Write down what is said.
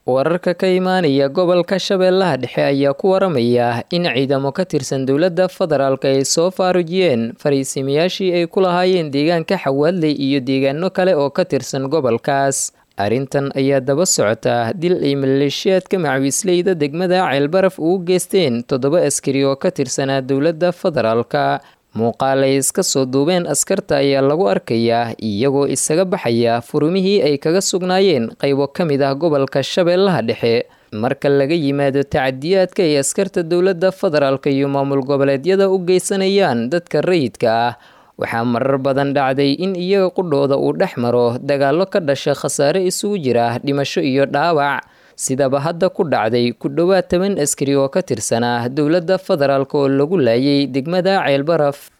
wararka ka imaanaya gobolka shabeellaha dhexe ayaa ku waramaya in ciidamo ka tirsan dowladda federaalk ay soo faarujiyeen fariisimayaashii ay ku lahaayeen deegaanka xawaadley iyo deegaano kale oo ka tirsan gobolkaas arrintan ayaa daba socota dil ay maleeshiyaadka macwiisleyda degmada ceelbaraf ugu geysteen toddoba askari oo ka tirsanaa dowladda federaalka muuqaal ay iska soo duubeen askarta ayaa lagu arkayaa iyagoo isaga baxaya furumihii ay kaga sugnaayeen qaybo ka mid ah gobolka shabeellaha dhexe marka laga yimaado tacadiyaadka ay askarta dowladda federaalk iyo maamul goboleedyada u geysanayaan dadka rayidka ah waxaa marar badan dhacday in iyaga qudhooda uu dhex maro dagaallo ka dhasha khasaare isugu jira dhimasho iyo dhaawac sidaba hadda ku dhacday ku dhowaad toban askari oo ka tirsanaa dowladda federaalk oo lagu laayay degmada ceelbaraf